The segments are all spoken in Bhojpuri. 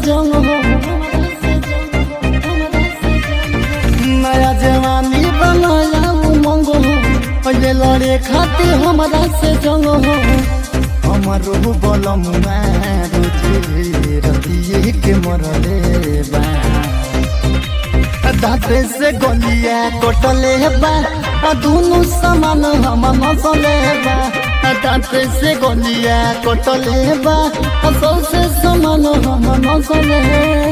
जंग हो नया जवानी बनाया उमंग हो पहले लड़े खातिर हमारा से जंग हो हमारो बलम रोजे रतिये के मरले बा दाते से गलिया कटले बा आ दुनु समान हम मसले बा आ दाते से गलिया कटले बा आ सबसे समान हम मसले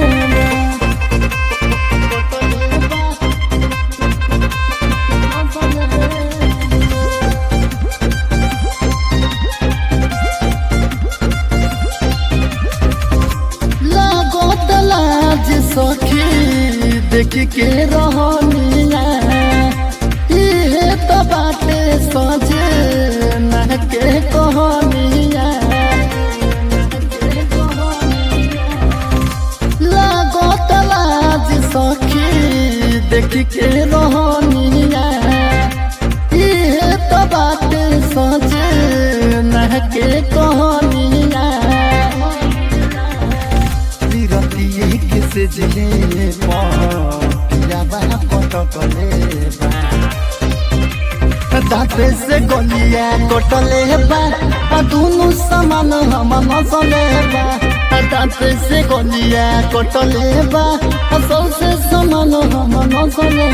लागो तलाज सखी देख के रहनिया इहे तो बाटे सजे न के कहनिया लागो तलाज सखी देख के रहनिया इहे तो बाटे सजे न के कहनिया विरतिये किसे जिले पियाबा पटकले दाते से गलिया कटले बा आ दुनु समान हम मसले बा आ दाते से गलिया कटले बा आ सबसे समान हम मसले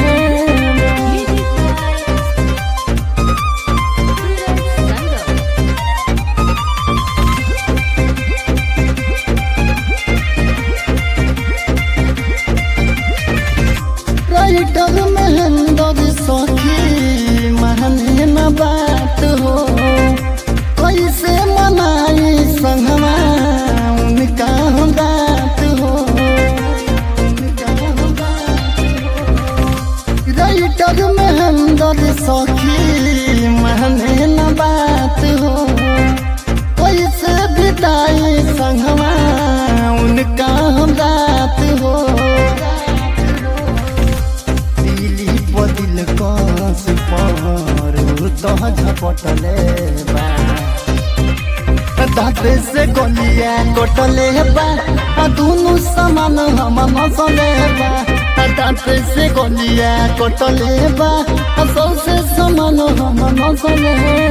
राइटर महेंद्र सखी महने न बात हो कैसे मनाई संगमा उनका हम बात हो राइटर महेंद्र सखी महने न बात हो कैसे बिताई संगमा उनका हम बात हो दिली बदिल कस पर तो झपटले बा दाते से गलिया कटले बा आ दुनु समान हम मसले बा आ दाते से गलिया कटले बा आ सबसे समान हम मसले